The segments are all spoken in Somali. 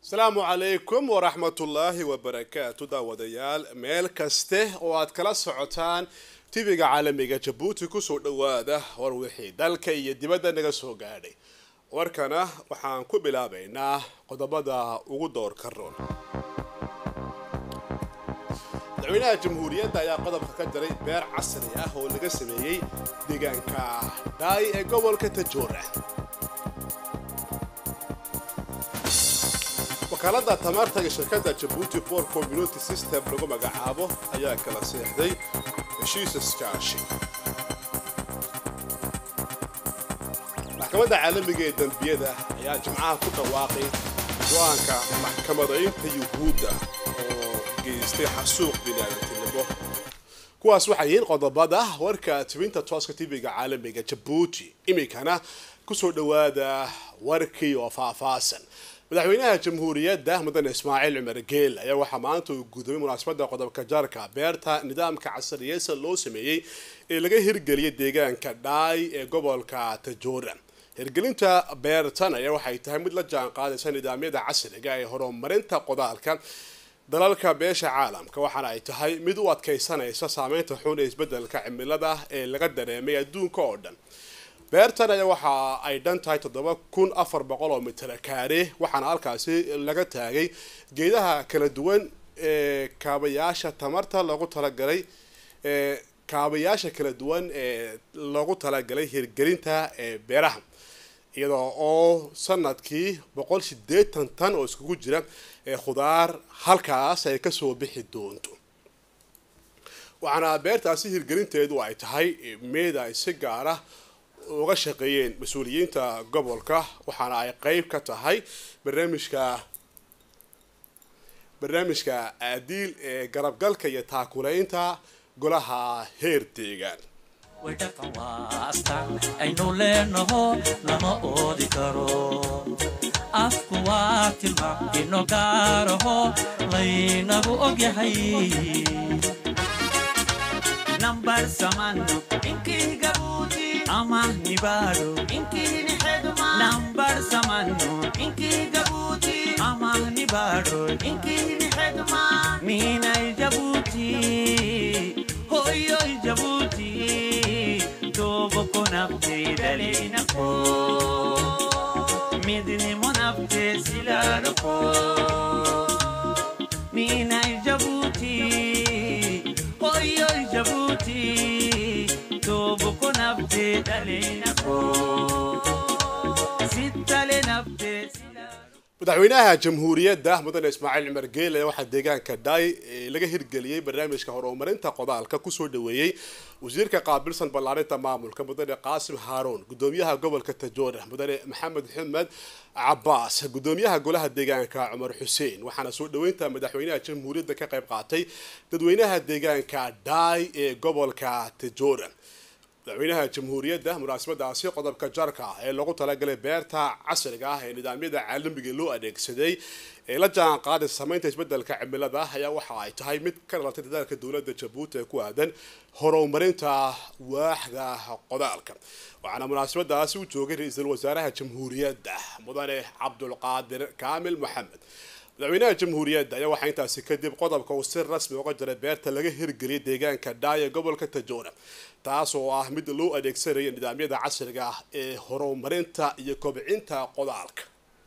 asalaamu calaykum waraxmatullaahi wabarakaatu daawadayaal meel kaste oo aad kala socotaan tv-ga caalamiga jabuuti kusoo dhawaada war wixii dalka iyo dibadda naga soo gaadhay warkana waxaan ku bilaabaynaa qodobada ugu doorka roon madaxweynaha jamhuuriyadda ayaa qodobka ka diray beer casri ah oo laga sameeyey deegaanka dhaay ee gobolka tajoora wakaalada tamarta iyo shirkadda jabuuti for community system lagu magacaabo ayaa kala seexday heshiis iskaashi maxkamadda caalamiga ee dembiyada ayaa jimcaha ku dhawaaqay go-aanka maxkamadaynta yuhuudda oo geystay xasuuq biniaadantinimo kuwaas waxay yihiin qodobada warka tibinta tooska tv-ga caalamiga jabuuti iminkana kusoo dhawaada warkii oo faahfaasan madaxweynaha jamhuuriyadda mudane ismaaciil cumar geel ayaa waxaa maanta uu gudumay munaasabada qodobka jaarka beerta nidaamka casriyeysa loo sameeyey ee laga hirgeliyay deegaanka dhaay ee gobolka tajoora hirgelinta beertan ayaa waxay tahay mid la jaan qaadaysa nidaamyada casriga ee horumarinta qodaalka dalalka beesha caalamka waxaana ay tahay mid u adkaysanaysa saameynta xun ee isbedelka cimilada ee laga dareemay adduunka oo dhan beertan ayaa waxa ay dhan tahay toddoba kun afar boqol oo mitir kaare waxaana halkaasi laga taagay geedaha kala duwan ee kaabayaasha tamarta loogu talagalay ee kaabayaasha kala duwan ee loogu talagalay hirgelinta ee beeraha iyadoo oo sanadkii boqol sideetan tan oo iskugu jira ee khudaar halkaas ay kasoo bixi doonto waxaana beertaasi hirgelinteedu ay tahay meed ay si gaara uga shaqeeyeen mas-uuliyiinta gobolka waxaana ay qeyb ka tahay barnaamijka barnaamijka aadiil ee garabgalka iyo taakulaynta golaha heer deegaan wadhaqan waa astaan aynu leenaho lama oodi karo afku waa tilmaam ino gaaraho laynagu ogyahay nambar samano inkii gabuuti ama nibaado inkii nixeduma nambar samano inkii gabuuti ama nibaado inkii nixeduma miinay jabuuti hoyoy jabuuti togo ko nabte dalinako midnimo nabte silaadako miinay jabuuti hoyoy jabuuti togo ko nabte dalinako sittale nabte silaadako madaxweynaha jamhuuriyadda mudane ismaaciil cumar geel ayaa waxaa deegaanka dhaay laga hirgeliyey barnaamijka horumarinta qodaalka kusoo dhaweeyey wasiirka qaabilsan ballaarinta maamulka mudane qaasim haaruun gudoomiyaha gobolka tajoora mudane maxamed maxamed cabaas gudoomiyaha golaha deegaanka cumar xuseen waxaana soo dhaweynta madaxweynaha jamhuuriyadda ka qayb qaatay dadweynaha deegaanka dhaay ee gobolka tajoora madaxweynaha jamhuuriyadda munaasabadaasi qodobka jarka ee lagu talagalay beerta casriga ah ee nidaamyada caalamiga loo adeegsaday ee la jaan qaaday sameynta isbedelka cimilada ayaa waxa ay tahay mid ka dhalatay dadaalka dowladda jabuuti ee ku aadan horumarinta waaxda qodaalka waxaana munaasabadaasi u joogay ra-iisul wasaaraha jamhuuriyadda mudane cabdulqaadir kaamil maxamed madaxweynaha jamhuuriyadda ayaa waxaa intaasi kadib qodobka uu si rasmi uga jiray beerta laga hirgeliyay deegaanka dhaay ee gobolka tajoora taas oo ah mid loo adeegsanaya nidaamyada casriga ah ee horumarinta iyo kobcinta qodaalka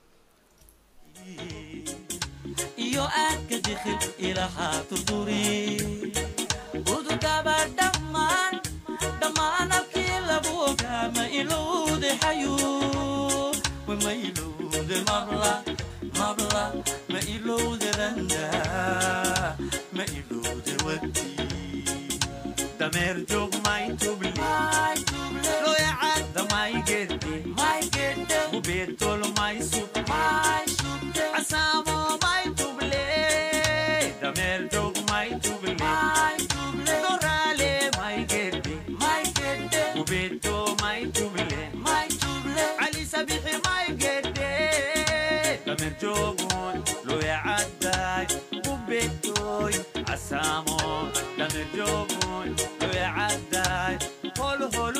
iyo aadka dikhil ilahaa turduri udugaba dhammaan dhammaan abkii lagu ogaa ma ilowde xayu ma ilowde mabla mabla ma ilowde randa ma ilowde wati dameer joog maytuble loyacadda maygedde ubeetol maysub casaamo maytuble dameer joog maytuble doraale maygedde ubeeto maytuble cali sabixi maygedde dameer joogon loyacadday ubeetoy casaamo dameer joogon loyacadday hol hol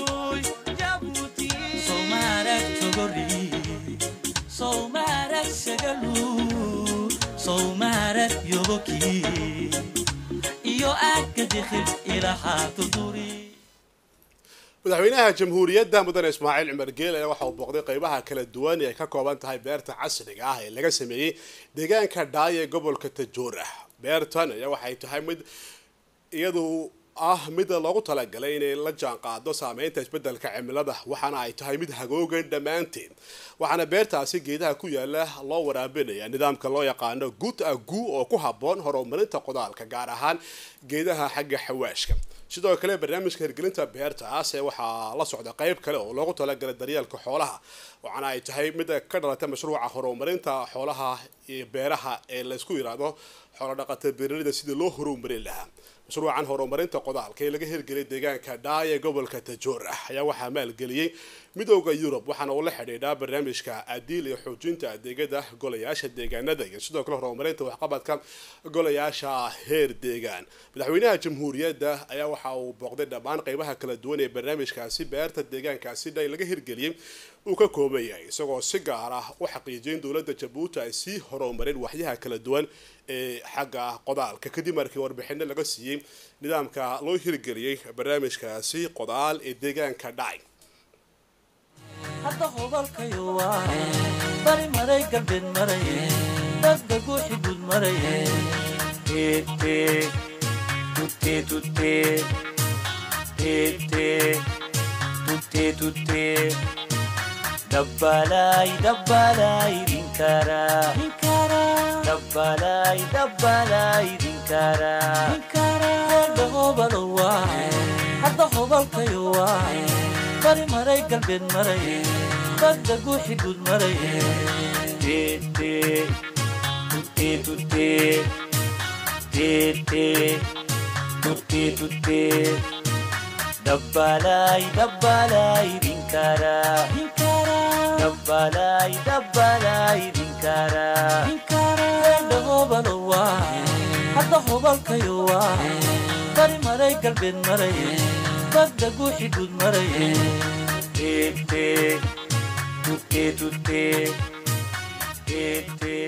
sowmaarag yobokii iyo aagga dikhil ilahaa durduri madaxweynaha jamhuuriyadda mudane ismaaciil cumar geel ayaa waxa uu booqday qeybaha kala duwan ee ay ka kooban tahay beerta casriga ah ee laga sameeyey deegaanka dhaay ee gobolka tajoora beertan ayaa waxay tahay mid iyadu ah mid loogu talagalay inay la jaan qaado saameynta isbedelka cimilada waxaana ay tahay mid hagoogan dhammaanteed waxaana beertaasi geedaha ku yaala loo waraabinaya nidaamka loo yaqaano good agu oo ku habboon horumarinta qodaalka gaar ahaan geedaha xagga xawaashka sidoo kale barnaamijka hirgelinta beertaas ee waxaa la socda qeyb kale oo loogu talagalay daryeelka xoolaha waxaana ay tahay mid ka dhalatay mashruuca horumarinta xoolaha iyo beeraha ee laysku yiraahdo xoolo dhaqata beeralida sidii loo horumarin lahaa mashruucan horumarinta qodaalka ee laga hirgeliyay deegaanka dhaay ee gobolka tajoora ayaa waxaa maalgeliyey midooda yurub waxaana uu la xidhiidhaa barnaamijka adiil iyo xoojinta adeegyada golayaasha deegaanada iyo sidoo kale horumarinta waxqabadka golayaasha heer deegaan madaxweynaha jamhuuriyadda ayaa waxa uu booqday dhammaan qeybaha kala duwan ee barnaamijkaasi beerta deegaankaasi dhay laga hirgeliyey uu ka kooban yahay isagoo si gaar ah u xaqiijiyay in dowladda jabuuti ay sii horumarin waxyaha kala duwan ee xagga qodaalka kadib markii warbixino laga siiyey nidaamka loo hirgeliyey barnaamijkaasi qodaal ee deegaanka dhacay hadda hobalkayo waa bari maray galbeed maraye dadda guuxi gud maraye tete tutte tutte tete tutte tutte dabbalay dabbalay dinkara dabbalay dabbalay dinkara hadda hobalo waa hadda hobalkayo waa bari maray galbeed maraye dadda guuxi gud maraye tete tutte tutte tete tutte tutte dabbalay dabbalay dinkara dabbalay dabbalay dinkara hadda hobalo waa hadda hobalkayo waa bari maray galbeed maraye dadda guuxi gud maraye tete tutte tutte tete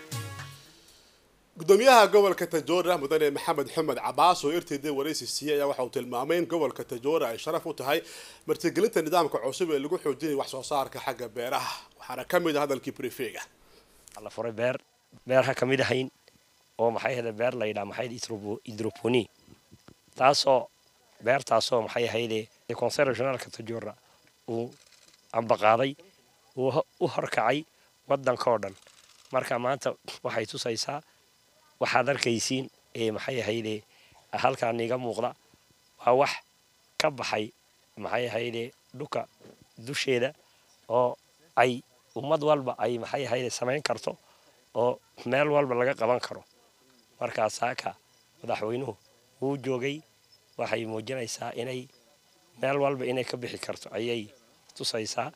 gudoomiyaha gobolka tajoora mudane maxamed xumed cabaas oo irtayda waraysi siiyey ayaa waxa uu tilmaamay in gobolka tajoora ay sharaf u tahay martigelinta nidaamka cusub ee lagu xoojinaya wax soo saarka xagga beeraha waxaana ka mid ah hadalkii brefega la furay beer beerha ka mid ahayn oo maxay ahayde beer la yidhaha maxay hidroponi taasoo beertaasoo maxay ahayde conseil regionaalka tajoora uu ambaqaaday uu u horkacay waddanka oo dhan marka maanta waxay tusaysaa waxaad arkaysiin ee maxay ahayde halkaan iga muuqda waa wax ka baxay maxay ahayde dhuka dusheeda oo ay ummad walba ay maxay ahayde samayn karto oo meel walba laga qaban karo markaa saaka madaxweynuhu wuu joogay waxay muujinaysaa inay meel walba inay ka bixi karto ayay tusaysaa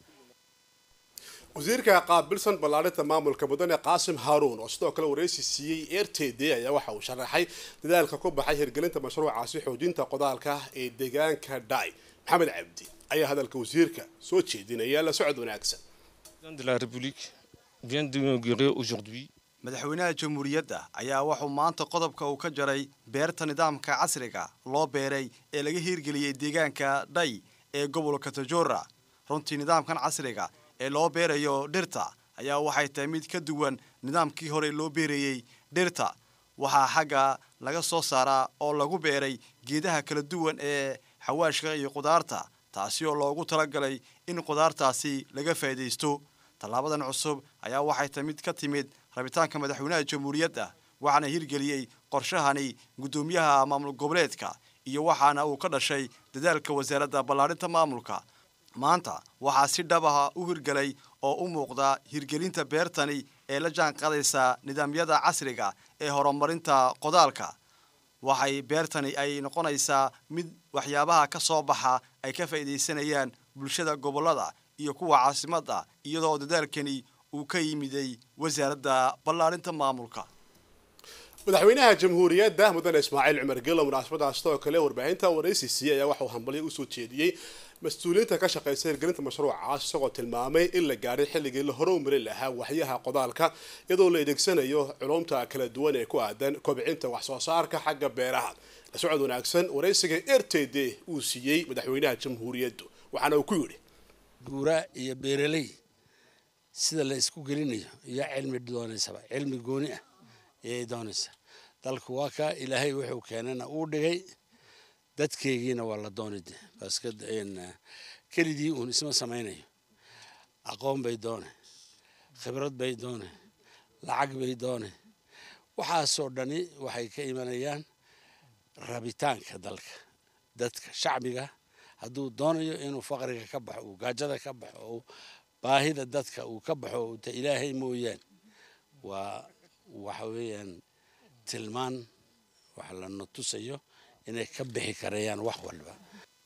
wasiirka qaabilsan ballaarinta maamulka mudane qaasim haaruun oo sidoo kale waraysi siiyey r t d ayaa waxa uu sharaxay dadaalka ku baxay hirgelinta mashruucaasi xoojinta qodaalka ee deegaanka dhai maxamed cabdi ayaa hadalka wasiirka soo jeedinaya la socod wanaagsan de la République vient d'inaugurer aujourd'hui madaxweynaha jamhuuriyadda ayaa wuxuu maanta qodobka uu ka jaray beerta nidaamka casriga loo beeray ee laga hirgeliyey deegaanka dhay ee gobolka tajoora runtii nidaamkan casriga ee loo beerayo dhirta ayaa waxay tahay mid ka duwan nidaamkii hore loo beerayey dhirta waxaa xagga laga soo saaraa oo lagu beeray geedaha kala duwan ee xawaashka iyo qudaarta taasi oo loogu talagalay in qudaartaasi laga faa'iidaysto tallaabadan cusub ayaa waxay tahay mid ka timid rabitaanka madaxweynaha jamhuuriyadda waxaana hirgeliyey qorshahani guddoomiyaha maamul goboleedka iyo waxaana uu ka dhashay dadaalka wasaaradda ballaarinta maamulka maanta waxaa si dhab ah u hirgelay oo u muuqda hirgelinta beertani ee la jaan qaadaysa nidaamyada casriga ee horumarinta qodaalka waxay beertani ay noqonaysaa mid waxyaabaha ka soo baxa ay ka faa'iidaysanayaan bulshada gobollada iyo kuwa caasimadda iyadoo dadaalkani uu ka yimiday wasaaradda ballaarinta maamulka madaxweynaha jamhuuriyadda mudane ismaaciil cumar gelo munaasabadaas sidoo kale warbaahinta waraysi siiyey ayaa waxauu hambalyo usoo jeediyey mas-uuliyiinta ka shaqeysa hirgelinta mashruucaas isagoo tilmaamay in la gaadhay xilligii la hore u marin lahaa waxyaha qodaalka iyadoo la adeegsanayo culumta kala duwan ee ku aadan kobcinta wax soo saarka xagga beeraha la socod wanaagsan waraysiga r t d uu siiyey madaxweynaha jamhuuriyaddu waxaana uu ku yidhi guuraa iyo beeraley sida la isku gelinayo iyo cilmi doonaysaba cilmi gooni ah ayay doonaysaa dalku waa kaa ilaahay wuxuu keenana uu dhigay dadkeygiina waa la doonide baska kelidii uun isma samaynayo aqoon bay doone khibrad bay doone lacag bay doone waxaasoo dhani waxay ka imanayaan rabitaanka dalka dadka shacbiga hadduu doonayo inuu faqriga ka baxo uu gaajada ka baxo uu baahida dadka uu ka baxo ta ilaahay mooyaan waa waxa weeyaan tilmaan wax lana tusayo inay ka bixi karayaan wax walba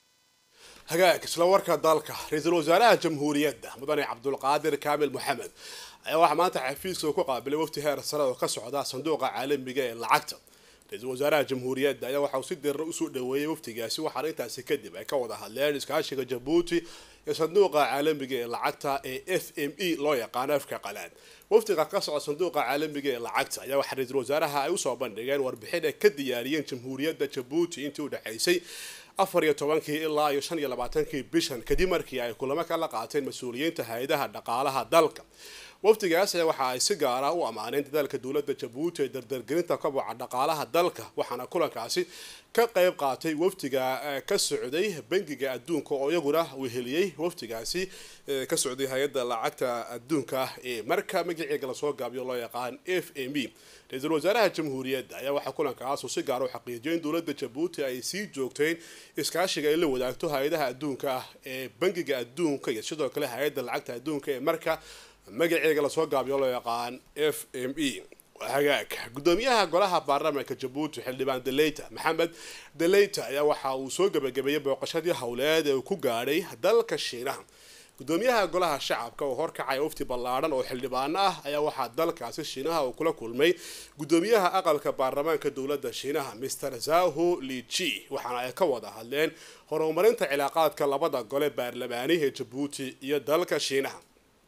hagaag isla warka dalka ra-iisul wasaaraha jamhuuriyadda mudane cabdulqaadir kaamil moxamed ayaa waxaa maanta xafiiska ku qaabilay wafti heer sare oo ka socda sanduuqa caalamiga ee lacagta ra-iisul wasaaraha jamhuuriyadda ayaa waxauu si dirna usoo dhaweeyey waftigaasi waxaana intaasi kadib ay ka wada hadleen iskaashiga jabuuti iyo sanduuqa caalamiga ee lacagta ee f m e loo yaqaano afka qalaad waftiga ka socda sanduuqa caalamiga ee lacagta ayaa waxaa ra-iisul wasaaraha ay usoo bandhigeen warbixin ay ka diyaariyeen jamhuuriyadda jabuuti intii u dhexaysay afar iyo tobankii ilaa iyo shan iyo labaatankii bishan kadib markii ay kulamo kala qaateen mas-uuliyiinta hay-adaha dhaqaalaha dalka waftigaas ayaa waxa ay si gaara u ammaaneen dadaalka dowladda jabuuti ee dardargelinta kaboca dhaqaalaha dalka waxaana kulankaasi ka qayb qaatay waftiga ka socday bangiga adduunka oo iyaguna weheliyey waftigaasi ka socday hay-adda lacagta adduunka ee marka magaceega lasoo gaabiyo loo yaqaan f m e ra-iisul wasaaraha jamhuuriyadda ayaa waxaa kulankaasu si gaara u xaqiijiyay in dowladda jabuuti ay sii joogteen iskaashiga ay la wadaagto hay-adaha adduunka ee bangiga adduunka iyo sidoo kale hay-adda lacagta adduunka ee marka magaceega lasoo gaabiyo loo yaqaan f m e hagaag gudoomiyaha golaha baarlamaanka jabuuti xildhibaan deleyta maxamed deleyta ayaa waxa uu soo gebagabeeyey booqashadii howleed ee uu ku gaadhay dalka shiinaha gudoomiyaha golaha shacabka oo horkacaya wafti ballaadhan oo xildhibaano ah ayaa waxaa dalkaasi shiinaha uu kula kulmay gudoomiyaha aqalka baarlamaanka dowladda shiinaha mr zaho lichi waxaana ay ka wada hadleen horumarinta cilaaqaadka labada gole baarlamaani ee jabuuti iyo dalka shiinaha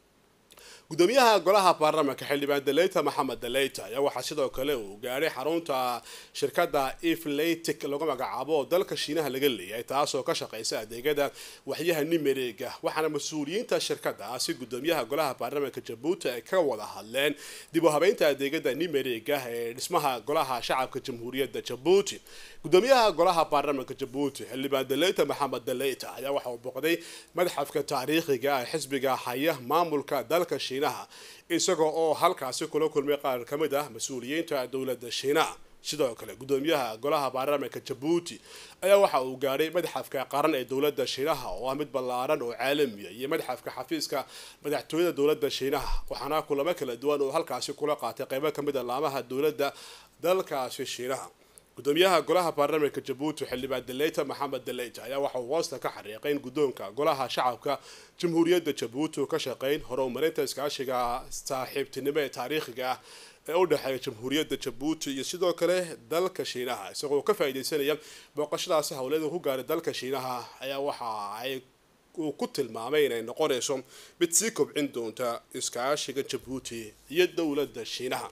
gudoomiyaha golaha baarlamaanka xildhibaan deleyta maxamed deleyta ayaa waxaa sidoo kale uu gaadhay xarunta shirkadda eflatic lagu magacaabo oo dalka shiinaha laga leeyahay taasoo ka shaqeysa adeegyada waxyaha nimereega waxaana mas-uuliyiinta shirkadaasi gudoomiyaha golaha baarlamaanka jabuuti ay ka wada hadleen dib u habeynta adeegyada nimereega ee dhismaha golaha shacabka jamhuuriyadda jabuuti gudoomiyaha golaha baarlamaanka jabuuti xildhibaan deleyta maxamed deleyta ayaa waxa uu boqday madxafka taariikhiga ee xisbiga haya maamulka dalka shiinaha isaga oo halkaasi kula kulmay qaar ka mid ah mas-uuliyiinta dowladda shiinaha sidoo kale gudoomiyaha golaha baarlamaanka jabuuti ayaa waxa uu gaadhay madxafka qaran ee dowladda shiinaha oo ah mid ballaaran oo caalamiya iyo madxafka xafiiska madaxtooyada dowladda shiinaha waxaana kulamo kala duwan oo halkaasi kula qaatay qeybo ka mid a laamaha dowladda dalkaasi shiinaha gudoomiyaha golaha baarlamaanka jabuuti xildhibaan deleyta maxamed deleyta ayaa waxa uu hoosta ka xariiqay in guddoonka golaha shacabka jamhuuriyadda jabuuti uu ka shaqeyn horumarinta iskaashiga saaxiibtinimo ee taariikhiga ah ee u dhexeeya jamhuuriyadda jabuuti iyo sidoo kale dalka shiinaha isagoo ka faa'iideysanaya booqashadaasi howleeda ku gaaray dalka shiinaha ayaa waxa ay uu ku tilmaamay inay noqonayso mid sii kobcin doonta iskaashiga jabuuti iyo dowladda shiinaha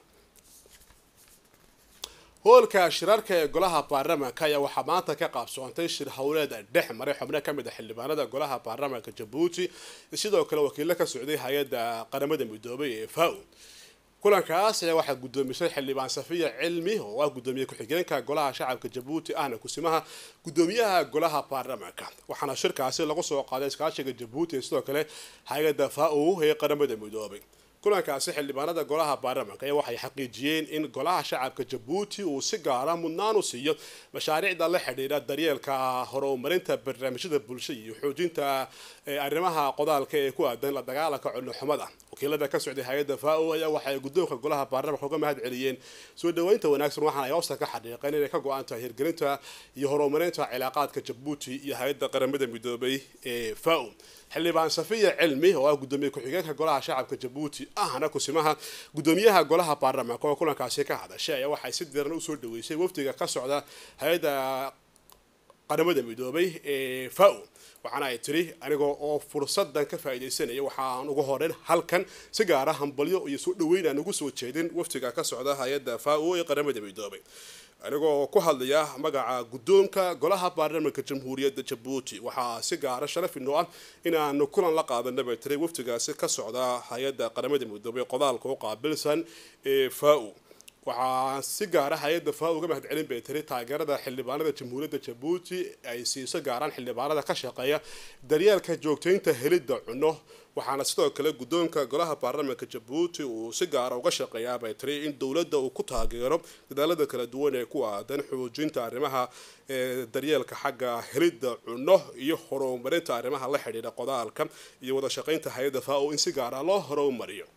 hoolka shirarka ee golaha baarlamaanka ayaa waxaa maanta ka qaabsoontay shir howleed dhex maray xubno ka mid a xildhibaanada golaha baarlamaanka jabuuti sidoo kale wakiilo ka socday hay-adda qaramada midoobay ee fao kulankaas ayaa waxaa gudoomisay xildhibaan safiya cilmi oo ah gudoomiye ku-xigeenka golaha shacabka jabuuti ahna kusimaha gudoomiyaha golaha baarlamaanka waxaana shirkaasi lagu soo qaaday iskaashiga jabuuti ee sidoo kale hay-adda fao ee qaramada midoobay kulankaasi xildhibaanada golaha baarlamaanka ayaa waxay xaqiijiyeen in golaha shacabka jabuuti uu si gaara mudnaan u siiyo mashaariicda la xidhiidha daryeelka horumarinta barnaamijyada bulshada iyo xoojinta arrimaha qodaalka ee ku aadan la dagaalanka cunnoxumada wakiilada ka socday hay-adda fao ayaa waxay guddoonka golaha baarlamaanka uga mahad celiyeen soo dhaweynta wanaagsan waxaana ay hoosta ka xaqiiqeen inay ka go-an tahay hirgelinta iyo horumarinta cilaaqaadka jabuuti iyo hay-adda qaramada midoobay ee fao xildhibaan safiya cilmi oo ah gudoomiye ku-xigeenka golaha shacabka jabuuti ahna kusimaha gudoomiyaha golaha baarlamaanka oo kulankaasi ka hadashay ayaa waxay si diran usoo dhaweysay wafdiga ka socda hay-adda qaramada midoobay ee fao waxaana ay tiri anigoo oo fursadan ka faa'iidaysanaya waxaan ugu horeyn halkan si gaara hambalyo iyo soo dhaweyn aan ugu soo jeedin waftiga ka socda hay-adda fao ee qaramada midoobay anigoo ku hadlaya magaca guddoonka golaha baarlamaanka jamhuuriyadda jabuuti waxaa si gaara sharaf inoo ah inaanu kulan la qaadana bay tiri waftigaasi ka socda hay-adda qaramada midoobay qodaalka u qaabilsan ee fao waxaa si gaara hay-adda faa uga mahad celin bay tiri taageerada xildhibaanada jamhuuriyadda jabuuti ay siiso gaaraan xildhibaanada ka shaqeeya daryeelka joogtaynta helidda cunno waxaana sidoo kale guddoonka golaha baarlamaanka jabuuti uu si gaara uga shaqeeyaa bay tiri in dowladda uu ku taageero dadaalada kala duwan ee ku aadan xoojinta arrimaha daryeelka xagga helidda cunno iyo horumarinta arrimaha la xidhiidha qodaalka iyo wada shaqaynta hay-adda faa in si gaara loo horumariyo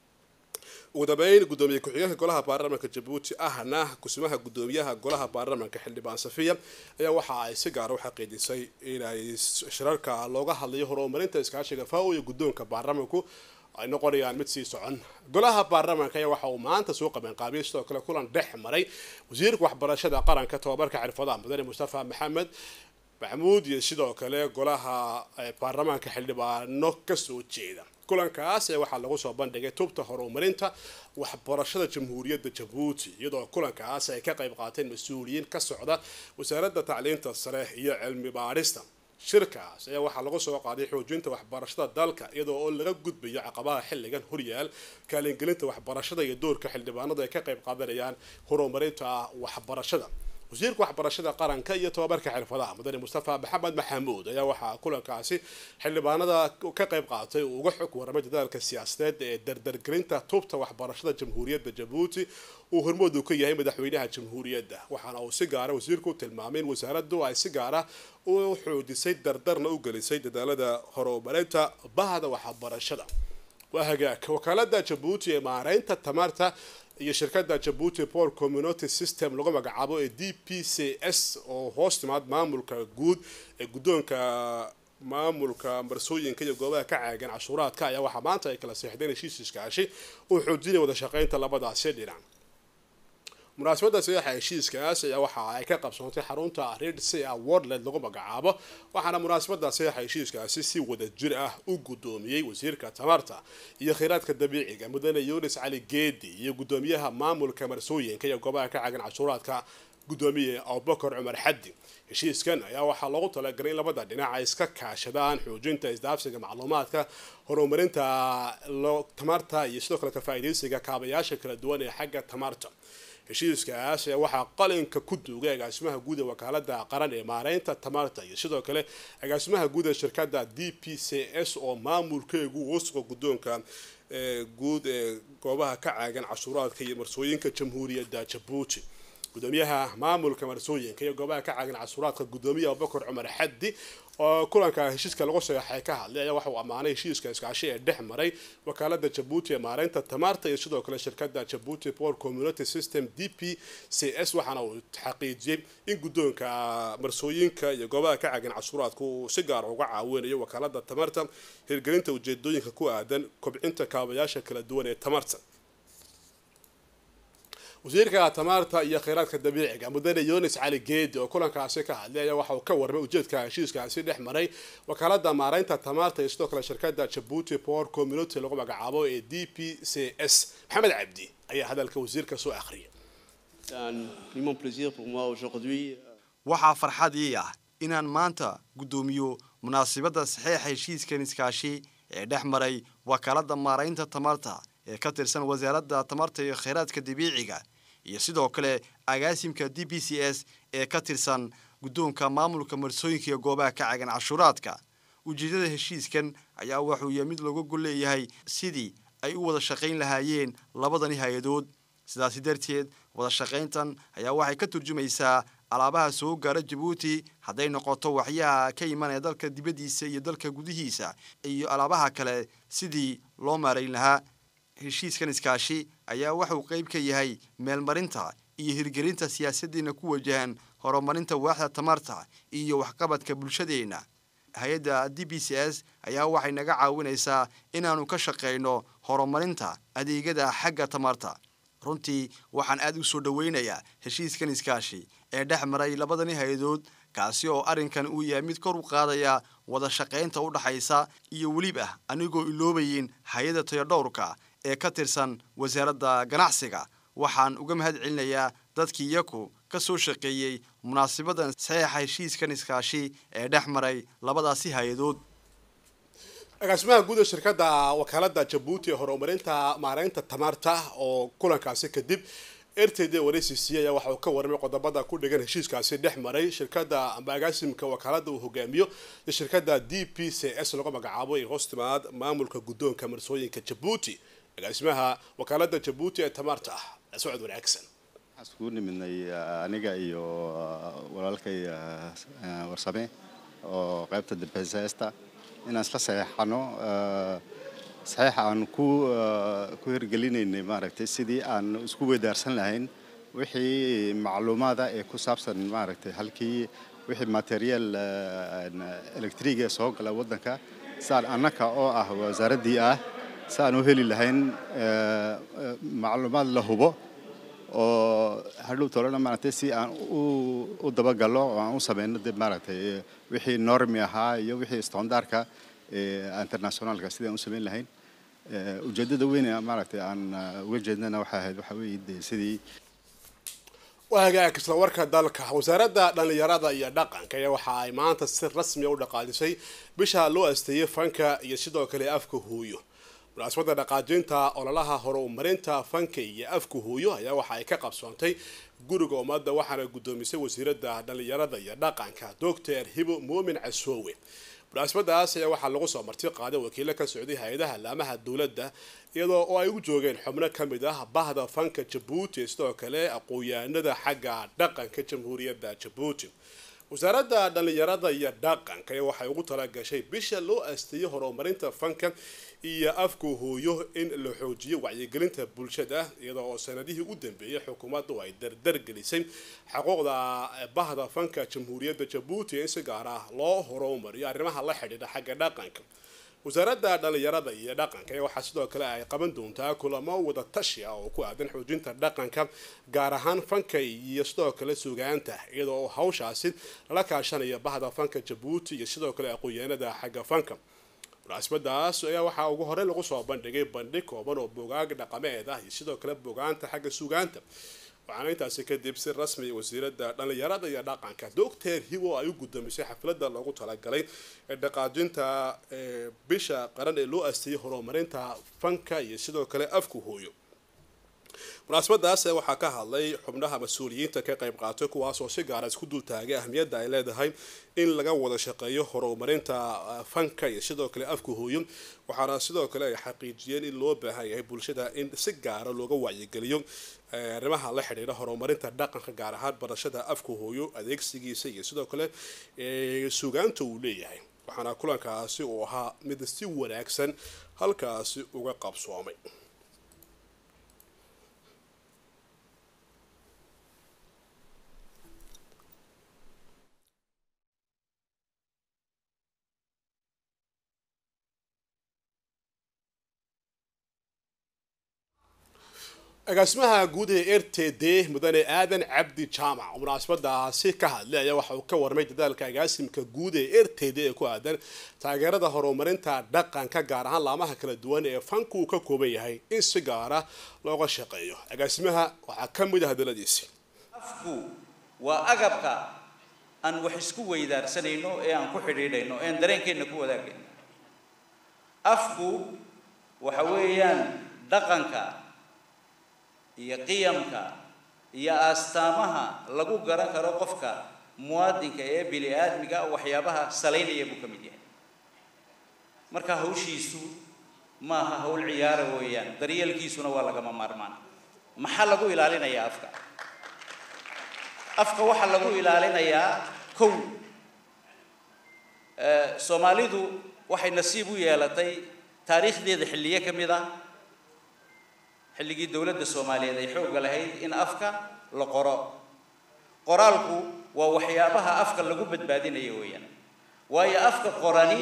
ugu dambeyn gudoomiye ku-xigeenka golaha baarlamaanka jabuuti ahna kusimaha gudoomiyaha golaha baarlamaanka xildhibaan safiya ayaa waxa ay si gaara u xaqiijisay inay shirarka looga hadlayo horumarinta iskaashiga fao iyo guddoonka baarlamaanku ay noqonayaan mid sii socon golaha baarlamaanka ayaa waxa uu maanta soo qabanqaabiyay sidoo kale kulan dhex maray wasiirka waxbarashada qaranka tobabarka xirfadaha mudane mustafa maxamed maxamuud iyo sidoo kale golaha baarlamaanka xildhibaano kasoo jeeda kulankaas ee waxaa lagu soo bandhigay tubta horumarinta waxbarashada jamhuuriyadda jabuuti iyadoo kulankaas ay ka qayb qaateen mas-uuliyiin ka socda wasaaradda tacliinta sare iyo cilmi baadhista shirkaas ayaa waxaa lagu soo qaaday xoojinta waxbarashada dalka iyadoo oo laga gudbayo caqabaha xilligan horyaal kaalingelinta waxbarashada iyo doorka xildhibaanadu ay ka qayb qaadanayaan horumarinta waxbarashada wasiirka waxbarashada qaranka iyo tobabarka xirfadaha mudane mustafa maxamed maxamuud ayaa waxaa kulankaasi xildhibaanada ka qayb qaatay uu uga xog waramay dadaalka siyaasadeed ee dardargelinta tubta waxbarashada jamhuuriyadda jabuuti uu hormoodu ka yahay madaxweynaha jamhuuriyadda waxaana uu si gaara wasiirku tilmaamay in wasaaraddu ay si gaara u xoojisay dardarna u gelisay dadaalada horumarinta bahda waxbarashada waa hagaag wakaalada jabuuti ee maareynta tamarta iyo shirkadda jabuuti port community system lagu magacaabo ee d p c s oo hoos timaad maamulka guud ee guddoonka maamulka marsooyinka iyo goobaha ka caagan cashuuraadka ayaa waxaa maanta ay kala seexdeen heshiis iskaashi uu xoojinaya wada shaqaynta labadaasi dhinac munaasabadda sadeexa heshiiskaas ayaa waxa ay ka qabsoontay xarunta red sea worldlet lagu magacaabo waxaana munaasabadda sadeexa heshiiskaasi si wada jir ah u guddoomiyey wasiirka tamarta iyo kheyraadka dabiiciga mudane yunis cali geedi iyo guddoomiyaha maamulka marsooyinka iyo goobaha ka caagan cashuuraadka guddoomiye abubakar cumar xaddi heshiiskan ayaa waxaa loogu talagalay in labada dhinac ay iska kaashadaan xoojinta isdaafsiga macluumaadka horumarinta tamarta iyo sidoo kale ka faa'iidaysiga kaabayaasha kala duwan ee xagga tamarta heshiiskaas ayaa waxaa qalinka ku duugay agaasimaha guud ee wakaalada qaran ee maareynta tamarta iyo sidoo kale agaasimaha guud ee shirkadda d p c s oo maamulkeegu wasqa guddoonka guud ee goobaha ka caagan cashuuraadka iyo marsooyinka jamhuuriyadda jabuuti gudoomiyaha maamulka marsooyinka iyo goobaha ka caagan cashuuraadka gudoomiye abubakar cumar xaddi oo kulanka heshiiska lagu saxeexay ka hadlay ayaa waxa uu ammaanay heshiiska iskaashi ee dhex maray wakaalada jabuuti ee maareynta tamarta iyo sidoo kale shirkadda jabuuti port community system d p c s waxaana uu xaqiijiyey in guddoonka marsooyinka iyo goobaha ka caagan cashuuraadka uu si gaar uga caawinayo wakaalada tamarta hirgelinta ujeedooyinka ku aadan kobcinta kaabayaasha kala duwan ee tamarta wasiirka tamarta iyo kheyraadka dabiiciga mudane yunis cali geedi oo kulankaasi ka hadlay ayaa waxa uu ka warmay ujeedka heshiiskaasi dhex maray wakaalada maareynta tamarta iyo sidoo kale shirkadda jabuuti port community lagu magacaabo ee d p c s maxamed cabdi ayaa hadalka wasiirka soo akhriyay waxaa farxad ii ah inaan maanta guddoomiyo munaasabadda saxeixa heshiiskan iskaashi ee dhex maray wakaalada maareynta tamarta ee ka tirsan wasaaradda tamarta iyo kheyraadka dabiiciga iyo sidoo kale agaasimka d b c s ee ka tirsan guddoonka maamulka marsooyinka iyo goobaha ka cagan cashuuraadka ujeeddada heshiiskan ayaa wuxuu yahay mid looga gol leeyahay sidii ay u wada shaqayn lahaayeen labadani hay-adood sidaasi darteed wada shaqayntan ayaa waxay ka turjumaysaa alaabaha soo gaara jabuuti hadday noqoto waxyaha ka imanaya dalka dibaddiisa iyo dalka gudihiisa iyo alaabaha kale sidii loo maarayn lahaa heshiiskan iskaashi ayaa waxauu qayb ka yahay meelmarinta iyo hirgelinta siyaasaddeena ku wajahan horumarinta waaxda tamarta iyo waxqabadka bulshadeenna hay-adda d b c s ayaa waxay naga caawinaysaa inaannu ka shaqayno horumarinta adeegyada xagga tamarta runtii waxaan aad u soo dhoweynayaa heshiiskan iskaashi ee dhex maray labadani hay-adood kaasi oo arrinkan uu yahay mid kor u qaadaya wada shaqaynta u dhaxaysa iyo weliba anigoo iloobayin hay-adda tayodhowrka ee ka tirsan wasaaradda ganacsiga waxaan uga mahad celinayaa dadkii iyaku ka soo shaqeeyey munaasabadan saxeixa heshiiskan iskaashi ee dhex maray labadaasi hay-adood agaasimaha guud ee shirkadda wakaalada jabuuti ee horumarinta maareynta tamarta oo kulankaasi kadib r t d waraycc ayaa waxa uu ka warramay qodobada ku dhigan heshiiskaasi dhex maray shirkadda amba agaasimka wakaalada uu hogaamiyo iyo shirkadda d p c s lagu magacaabo ee hoos timaad maamulka guddoonka marsooyinka jabuuti agaasimaha wakaalada jabuuti ee tamarta socod wanaagsan waxaan iskugu nimidnay aniga iyo walaalkay warsame oo qaybta dambeysaesta inaan isla saxeexano saxiixa aan ku ku hirgelinaynay maaragtay sidii aan isku weydaarsan lahayn wixii macluumaada ee ku saabsan maaragtay halkii wixii material electriga soo gala waddanka saan annaka oo ah wasaaraddii ah si aan u heli lahayn macluumaad la hubo oo hadhow tolana maaragtay si aan u dabagallo oo aan u sameyno dib maaragtay wixii normi ahaa iyo wixii standardka internationalka sidii aan u sameyn lahayn ujeeddada weyn ee maaragtay aan uga jeednana waxay ahayd waxaa weeye dee sidii hagaag isla warka dalka wasaaradda dhallinyarada iyo dhaqanka ayaa waxa ay maanta si rasmiya u dhaqaajisay bisha loo asteeyey fanka iyo sidoo kale afka hooyo munaasabadda dhaqaajinta ololaha horumarinta fanka iyo afka hooyo ayaa waxa ay ka qabsoontay guriga ummadda waxaana guddoomisay wasiiradda dhallinyarada iyo dhaqanka doctor hibo muumin casoowe munaasabadaas ayaa waxaa lagu soo marti qaaday wakiilo ka socday hay-adaha laamaha dowladda iyadoo oo ay ugu joogeen xubno ka mid ah bahda fanka jabuuti sidoo kale aqoon-yahanada xagga dhaqanka jamhuuriyadda jabuuti wasaaradda dhallinyarada iyo dhaqanka waxay ugu talagashay bisha loo asteeyey horumarinta fanka iyo afka hooyo in la xoojiyo wacyigelinta bulshada iyadoo oo sanadihii u dambeeyay xukuumaddu ay dardargelisay xuquuqda bahda fanka jamhuuriyadda jabuuti in si gaar ah loo horumariyo arrimaha la xidhiidha xagga dhaqanka wasaaradda dhallinyarada iyo dhaqanka waxaa sidoo kale ay qaban doontaa kulamo wada tashi ah oo ku aadan xoojinta dhaqanka gaar ahaan fanka iyo sidoo kale sugaanta iyadoo oo hawshaasi lala kaashanayo bahda fanka jabuuti iyo sidoo kale aqoon-yahanada xagga fanka munaasabadaas ayaa waxaa ugu horey lagu soo bandhigay bandhig kooban oo bogaag dhaqameed ah iyo sidoo kale bogaanta xagga sugaanta waxaana intaasi kadib si rasmi wasiiradda dhallinyarada iyo dhaqanka doctor hiwo ay u guddoomisay xafladda loogu talagalay ee dhaqaajinta bisha qaran ee loo asteeyey horumarinta fanka iyo sidoo kale afku hooyo munaasabadaas waxaa ka hadlay xubnaha mas-uuliyiinta ka qayb qaatay kuwaasoo si gaara isku dultaagay ahmiyadda ay leedahay in laga wada shaqeeyo horumarinta fanka iyo sidoo kale afka hooyo waxaana sidoo kale ay xaqiijiyeen in loo baahan yahay bulshada in si gaara looga wacyigeliyo arrimaha la xidhiidha horumarinta dhaqanka gaar ahaan barashada afka hooyo adeegsigiisa iyo sidoo kale sugaanta uu leeyahay waxaana kulankaasi uu ahaa mid si wanaagsan halkaasi uga qabsoomay agaasimaha guud ee r t d mudane aadan cabdi jaamac oo munaasabadaasi ka hadlay ayaa waxa uu ka warmay dadaalka agaasimka guud ee r t d ee ku aadan taageerada horumarinta dhaqanka gaar ahaan laamaha kala duwan ee fanku uu ka kooban yahay in si gaara looga shaqeeyo agaasimaha waxaa ka mid ah hadaladiisi afku waa agabka aan wax isku weydaarsanayno ee aan ku xidhiidhayno ee aan dareenkeenna ku wadaagayno afku waxa weeyaan dhaqanka iyo qiyamka iyo astaamaha lagu garan karo qofka muwaadinka ee bini aadmiga waxyaabaha salaynaya buu ka mid yahay marka hawshiisu maaha hawl ciyaara weeyaan daryeelkiisuna waa lagama maarmaan maxaa lagu ilaalinayaa afka afka waxaa lagu ilaalinayaa kow soomaalidu waxay nasiib u yeelatay taariikhdeeda xilliye ka mid ah xilligii dowladda soomaaliyeed ay xoogga lahayd in afka la qoro qoraalku waa waxyaabaha afka lagu badbaadinayo weeyaan waayo afka qorani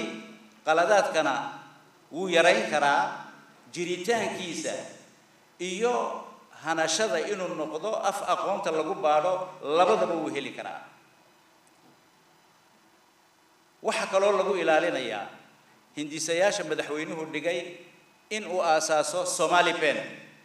qaladaadkana wuu yarayn karaa jiritaankiisa iyo hanashada inuu noqdo af aqoonta lagu baadho labadaba wuu heli karaa waxaa kaloo lagu ilaalinayaa hindisayaasha madaxweynuhu dhigay in uu aasaaso somali pen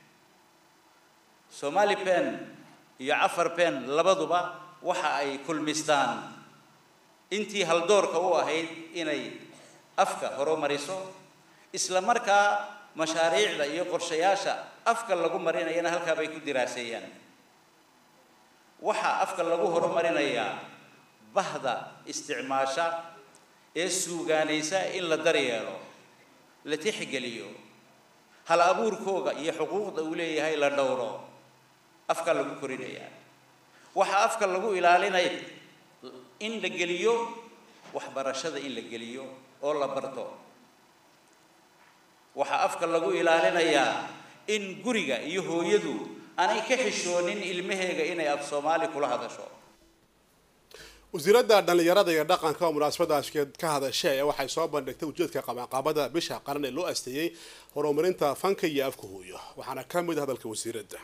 somali pen iyo cafar pen labaduba waxa ay kulmistaan intii haldoorka u ahayd inay afka horumariso isla markaa mashaariicda iyo qorshayaasha afka lagu marinayana halkaa bay ku diraaseeyaan waxaa afka lagu horumarinayaa bahda isticmaasha ee suugaanaysa in la daryeelo la tixgeliyo hal abuurkooga iyo xuquuqda uu leeyahay la dhowro afka lagu korinayaa waxaa afka lagu ilaalinaya in la geliyo waxbarashada in la geliyo oo la barto waxaa afka lagu ilaalinayaa in guriga iyo hooyadu aanay ka xishoonin ilmaheega inay af soomaali kula hadasho wasiiradda dhallinyarada iyo dhaqanka oo munaasabadaas ka hadashay ayaa waxay soo bandhigtay ujeedka qabanqaabada bisha qaran ee loo asteeyey horumarinta fanka iyo afka hooyo waxaana ka mid ah hadalka wasiiradda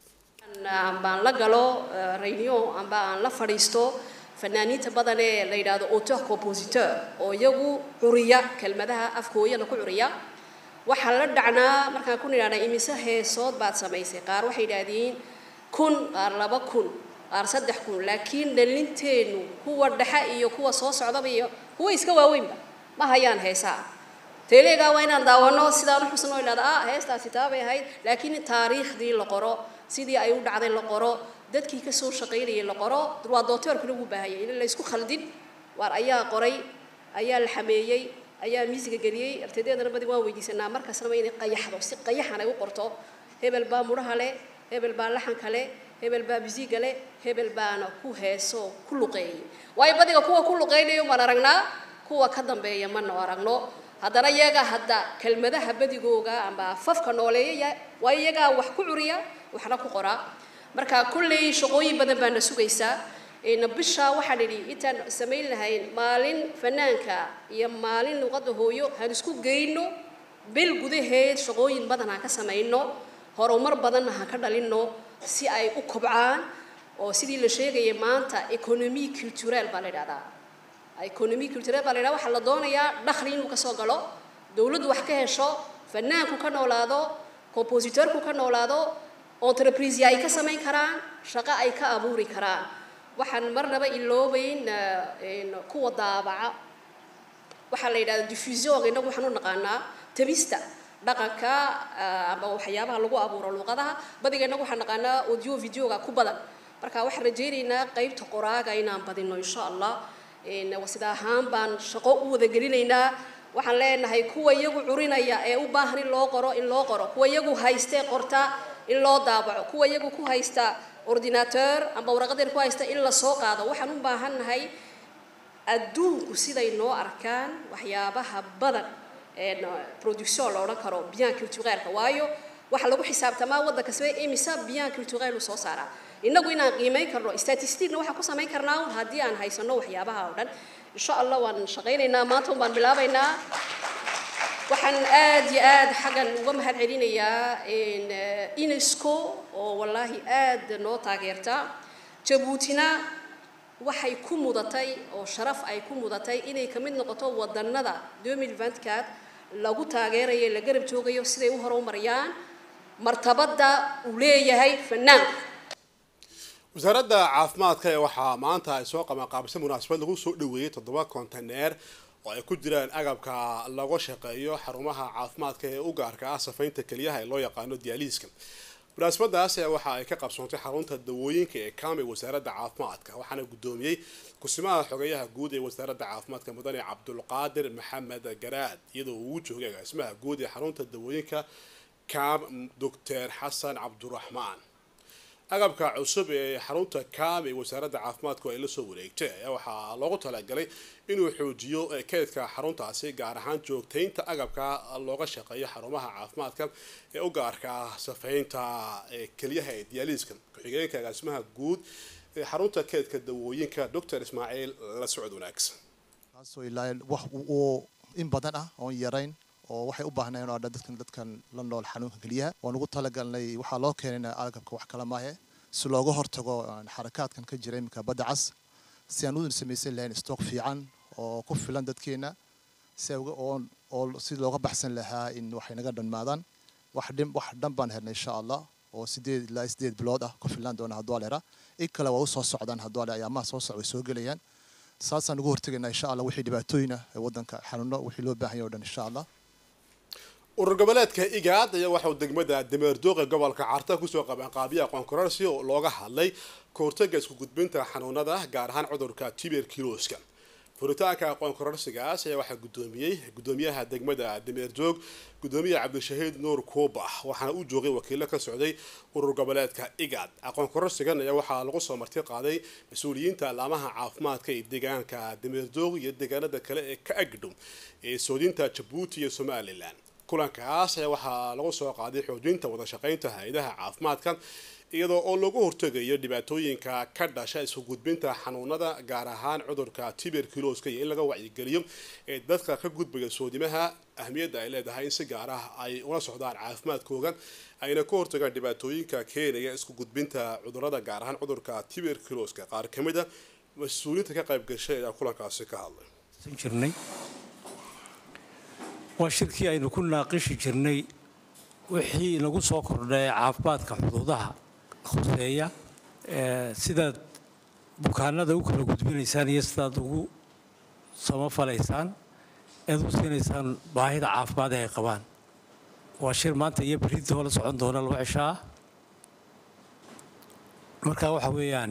ambaan la galo reunion amba aan la fadhiisto fanaaniinta badan ee la yidhaahdo auteur compositeur oo iyagu curiya kelmadaha afkooyana ku curiya waxaa la dhacnaa markaan ku nidhahnaa imise heesood baad samaysay qaar waxay yidhaahdeen kun qaar laba kun qaar saddex kun laakiin dhalinteennu kuwa dhexe iyo kuwa soo socdaba iyo kuwa iska waaweynba ma hayaan heesaa teleegaa waa inaan daawano sidaan u xusno idhahda ah heestaasi taabay ahayd laakiin taariikhdii la qoro sidii ay u dhacday la qoro dadkii kasoo shaqaynayay la qoro waa dooteerkuna ugu baahayay in la isku khaldin waar ayaa qoray ayaa la xameeyey ayaa miisiga geliyey artaydeedana badi waan weydiisanaa markasnaba inay qayaxdo si qayaxan ay u qorto hebel baa mudhaha leh hebel baa laxanka leh hebel baa bisiiga leh hebel baana ku heeso ku luqeeyay waayo badiga kuwa ku luqeynayo maan aragnaa kuwa ka dambeeya mana aragno haddana iyaga hadda kelmadaha badigooga amba fafka nooleeyaya waa iyagaa wax ku curiya waxna ku qoraa marka kulley shaqooyin badan baana sugaysaa bisha waxaan idhi intaan samayn lahayn maalin fanaanka iyo maalin luqadda hooyo haan isku geyno bil gudaheed shaqooyin badan haan ka samayno horumar badanna haan ka dhalinno si ay u kobcaan oo sidii la sheegayay maanta economy culturel baa la idhahdaa economy culturel baa la idhahdaa waxaa la doonayaa dakhli inuu kasoo galo dowladdu wax ka hesho fanaanku ka noolaado compositeurku ka noolaado entreprise ay ka samayn karaan shaqo ay ka abuuri karaan waxaan marnaba iloobayn kuwa daabaca waxaa la yidhahda diffusion innagu waxaan u naqaanaa tabista dhaqanka ama waxyaabaha lagu abuuro luqadaha badiga innagu waxaan naqaanaa audio videoga ku badan marka waxaan rajaynaynaa qeybta qoraaga inaan badino insha allah sida ahaan baan shaqo u wada gelinaynaa waxaan leenahay kuwa iyagu curinaya ee u baahan in loo qoro in loo qoro kuwa iyagu haystee qorta in loo daabaco kuwa iyagu ku haysta ordinateur amba waraqadeer ku haysta in la soo qaado waxaan u baahannahay adduunku siday noo arkaan waxyaabaha badan ee production la odhan karo bien culturelka waayo waxaa lagu xisaabtamaa waddan kasbe imisa bien culturel u soo saaraa innagu inaan qiimeyn karno statisticna waxaan ku samayn karnaa haddii aan haysano waxyaabaha oo dhan insha allah waan shaqaynaynaa maanta un baan bilaabaynaa waxaan aad iyo aad xaggan uga mahad celinayaa unesco oo wallaahi aad noo taageerta jabuutina waxay ku mudatay oo sharaf ay ku mudatay inay ka mid noqoto wadannada 2024 lagu taageerayo la garab joogayo siday u horumariyaan martabadda uu leeyahay fanaanku wasaaradda caafimaadka ee waxaa maanta ay soo qabanqaabisay munaasabad lagu soo dhaweeyey toddoba konteneer oo ay ku jiraan agabka laga shaqeeyo xarumaha caafimaadka ee u gaarka ah safaynta keliyaha ee loo yaqaano dialiiska munaasabadaas waxa ay ka qabsoontay xarunta dawooyinka ee kaamay wasaaradda caafimaadka waxaana guddoomiyey kusimaha xogeyaha guud ee wasaaradda caafimaadka mudane cabdulqaadir maxamed garaad iyadoo uu joogay agaasimaha guud ee xarunta dawooyinka kaam doctor xasan cabduraxmaan agabka cusub ee xarunta kaam ee wasaaradda caafimaadku ay la soo wareegtay ayaa waxaa loogu talagalay inuu xoojiyo keydka xaruntaasi gaar ahaan joogtaynta agabka looga shaqeeyo xarumaha caafimaadka ee u gaarka ah safaynta keliyaha ee diyaaliiska ku-xigeenka agaasimaha guud ee xarunta keydka dawooyinka doctor ismaaciil la socod wanaagsan kaasoo ilaa wax uu in badan ah oon yarayn oo waxay u baahnayeen oo dhan dadkan dadkan la nool xanuunka keliyaha waan ugu talagalnay waxaa loo keenay agabka wax kala maahe si looga hortago xarakaadkan ka jira iminka badda cas si aan u samaysan lahayn stock fiican oo ku filan dadkeena si ay uga oo oo si looga baxsan lahaa in waxay naga dhammaadaan wax dhin wax dhan baan helnay insha allah oo sideed ilaa sideed bilood ah ku filan doona hadduu aleera in kale waa u soo socdaan hadduu ale ayaamaha soo socda way soo gelayaan saasaan ugu hortegaynaa insha allah wixii dhibaatooyin ah ee waddanka xanuuno wixii loo baahan yahay o dhan insha allah urur goboleedka igaad ayaa waxauu degmada dameerdooqa gobolka carta kusoo qabeen qaabiya aqoon kororsi oo looga hadlay kahortaga isku gudbinta xanuunada gaar ahaan cudurka tuberculoska furitaanka aqoon kororsigaas ayaa waxaa gudoomiyey gudoomiyaha degmada dameerjoog gudoomiyaha cabdishahiid nuur kuuba waxaana u joogay wakiilo ka socday urur goboleedka igaad aqoon kororsigan ayaa waxaa lagu soo marti qaaday mas-uuliyiinta laamaha caafimaadka ee deegaanka dameerjoog iyo deegaanada kale ee ka agdhow ee soodinta jabuuti iyo somalilan kulankaas ayaa waxaa lagu soo qaaday xoojinta wada shaqaynta hay-adaha caafimaadka iyadoo oo lagu hortegayo dhibaatooyinka ka dhasha isku gudbinta xanuunada gaar ahaan cudurka tuberculoska iyo in laga wacyigeliyo ee dadka ka gudbaya soodimaha ahmiyadda ay leedahay in si gaar ah ay ula socdaan caafimaadkooga ayna ka hortagaan dhibaatooyinka keenaya isku gudbinta cudurada gaar ahaan cudurka tuberculoska qaar ka mid a mas-uuliyiinta ka qayb gashay ayaa kulankaasi ka hadlay jirnay waa shirkii aynu ku naaqishi jirnay wixii inagu soo kordhay caafimaadka xuduudaha khuseeya sidaad bukaanada u kala gudbinaysaan iyo sidaad ugu samafalaysaan eed u siinaysaan baahida caafimaad ee ay qabaan waa shir maanta iyo berintoo la socon doona laba cisho ah marka waxa weeyaan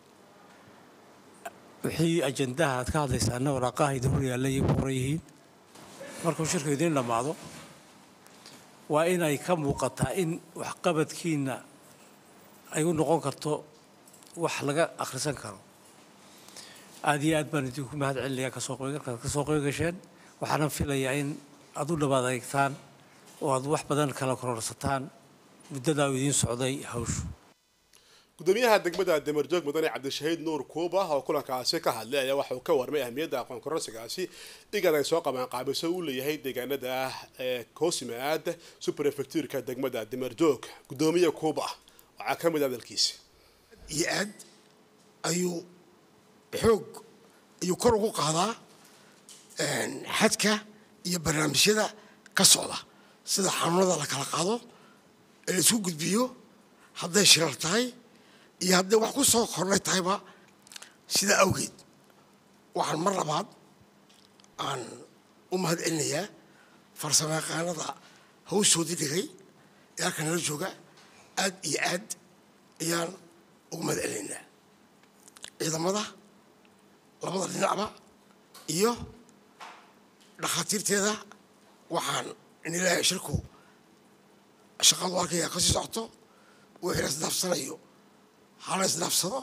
wixii ajandaha aad ka hadlaysaana waraaqaha idin hor yaalla iyo ku qoran yihiin markuu shirku idiin dhammaado waa inay ka muuqataa in waxqabadkiina ay u noqon karto wax laga akhrisan karo aada iyo aad baan idinku mahad celinayaa kasoo qeybgalkaad kasoo qeyb gasheen waxaana filayaa in aad u dhawaad eegtaan oo aad wax badan kala kororsataan muddadaa uu idiin socday hawshu gudoomiyaha degmada damerjoog mudane cabdishahiid nuur kuuba oo kulankaasi ka hadlay ayaa waxa uu ka warmay ahmiyadda aqoon kororsigaasi igad ay soo qabaan qaabiso uu leeyahay deegaanada ee koosimaad superefectuurka degmada damerjoog gudoomiye kuuba waxaa ka mid hadalkiisi iyo aad ayuu xoog ayuu kor ugu qaadaa xadka iyo barnaamijyada ka socda sida xanuunada la kala qaado ee la isku gudbiyo hadday shirar tahay iyo hadday wax ku soo kordhay tahayba sidaa awgeed waxaan mar labaad aan u mahad celinayaa farsamo yaqaanada hawshoodii dhigay ee halkan nala jooga aad iyo aad ayaan ugu mahad celinaynaa ciidamada labada dhinacba iyo dhakhaatiirteeda waxaan in ilaahay shirku shaqadu halkaya ka sii socoto wixii la isdhaafsanayo hala isdhaafsado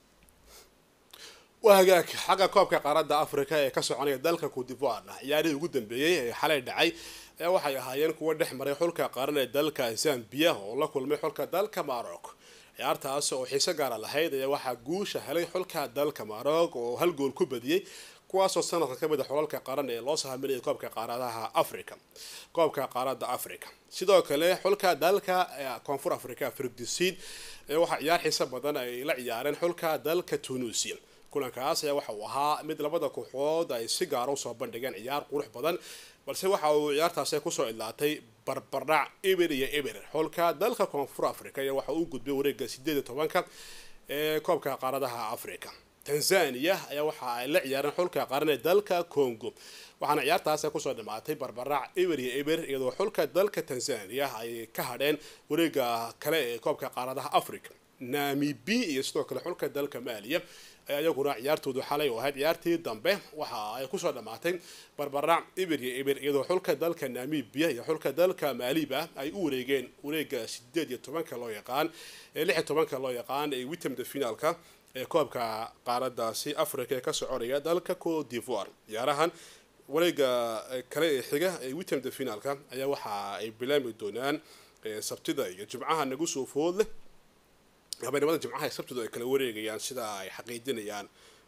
waa hagaag xagga koobka qaaradda africa ee ka soconaya dalka cotivoire ciyaarihii ugu dambeeyey ee xalay dhacay ee waxay ahaayeen kuwa dhex maray xulka qaran ee dalka zambia oo la kulmay xulka dalka maroc ciyaartaas oo xiise gaara lahayd ayaa waxaa guusha helay xulka dalka maroc oo hal gool ku badiyey kuwaasoo sanadka ka mid a xulalka qaran ee loo sahaminayay koobka qaaradaha africa koobka qaaradda africa sidoo kale xulka dalka koonfur africa firgdisiid ee waxaa ciyaar xiise badan ay la ciyaareen xulka dalka tunisia kulankaas ayaa waxa uu ahaa mid labada kooxood ay si gaara usoo bandhigeen ciyaar qurux badan balse waxa uu ciyaartaasi kusoo idlaatay barbardhac eber iyo eber xulka dalka koonfur africa ayaa waxa uu gudbay wareega sideed iyo tobanka ee koobka qaaradaha africa tanzania ayaa waxa ay la ciyaareen xulka qaran ee dalka congo waxaana ciyaartaasi kusoo dhamaatay barbarac eber iyo eber iyadoo xulka dalka tanzania ay ka hadheen wareega kale ee koobka qaaradaha africa namibi iyo sidoo kale xulka dalka maaliya ayaa iyaguna ciyaartoodu xalay oo ahayd ciyaartii dambe waxa ay kusoo dhamaatay barbarac eber iyo eber iyadoo xulka dalka namibia iyo xulka dalka maaliba ay u wareegeen wareega sideed iyo tobanka loo yaqaan ee lix iyo tobanka loo yaqaan ee witamda finaalka ee koobka qaaradaasi africa ee ka soconaya dalka cote d'ivoire ciyaarahan wareega kale ee xiga ee witamda finaalka ayaa waxa ay bilaami doonaan sabtida iyo jimcaha nagu soo food leh habeenimada jimcaha ee sabtidu ay kala wareegayaan sida ay xaqiijinayaan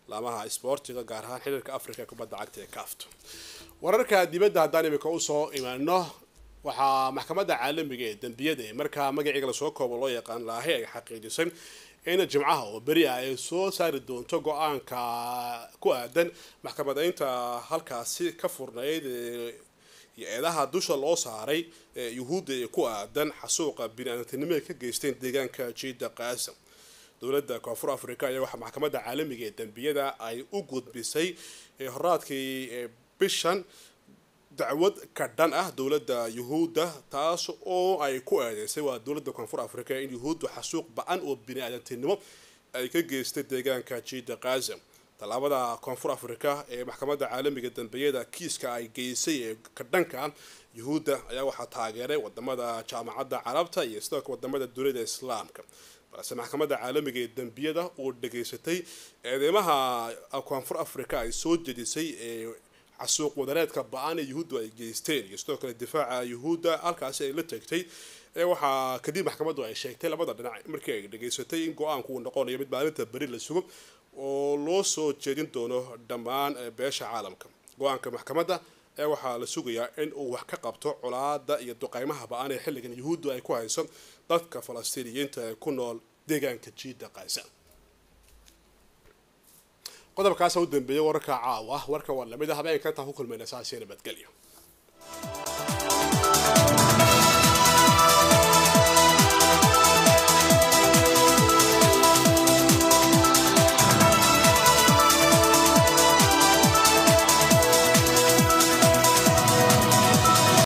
laamaha isboortiga gaar ahaan xiriirka afrika ee kubadda cagta ee kaafto wararka dibadda haddaan imika usoo imaano waxaa maxkamadda caalamiga ee dembiyada ee markaa magaciiga lasoo koobo loo yaqaan laahay ay xaqiijisay in jimcaha oo beri ah ay soo saari doonto go-aanka ku aadan maxkamadaynta halkaasi ka furnayd iyo eedaha dusha loo saaray yuhuudda ee ku aadan xasuuqa bini-aadantinimo ay ka geysteen deegaanka jiida qaasa dowladda koonfur africa ayaa waxaa maxkamadda caalamiga ee dembiyada ay u gudbisay horaadkii bishan dacwad ka dhan ah dowladda yuhuudda taas oo ay ku eedeysay waa dowladda koonfur africa in yuhuuddu xasuuq ba-an oo bini-aadantinimo ay ka geystay deegaanka jiida qaza tallaabada koonfur africa ee maxkamadda caalamiga dambiyada kiiska ay geysay ee ka dhanka yuhuudda ayaa waxaa taageeray wadamada jaamacadda carabta iyo sidoo kale wadamada dunida islaamka balse maxkamadda caalamiga ee dembiyada oo dhageysatay eedeymaha koonfur africa ay soo jedisay ee xasuuq wadareedka ba-an ee yuhuuddu ay geysteen iyo sidoo kale difaaca yuhuudda halkaasi ay la tegtay ee waxaa kadib maxkamaddu ay sheegtay labada dhinac markii ay dhageysatay in go-aanku uu noqonayo mid maalinta beri la sugo oo loo soo jeedin doono dhammaan beesha caalamka go-aanka maxkamadda ee waxaa la sugayaa in uu wax ka qabto colaada iyo duqeymaha ba-an ee xilligan yuhuuddu ay ku hayso dadka falastiiniyiinta ee ku nool deegaanka jiida qaasa qodobkaasa u dambeeyay wararka caawa warka waa lamid ah habeenka intaan ku kulmayna saasiya nabadgelyo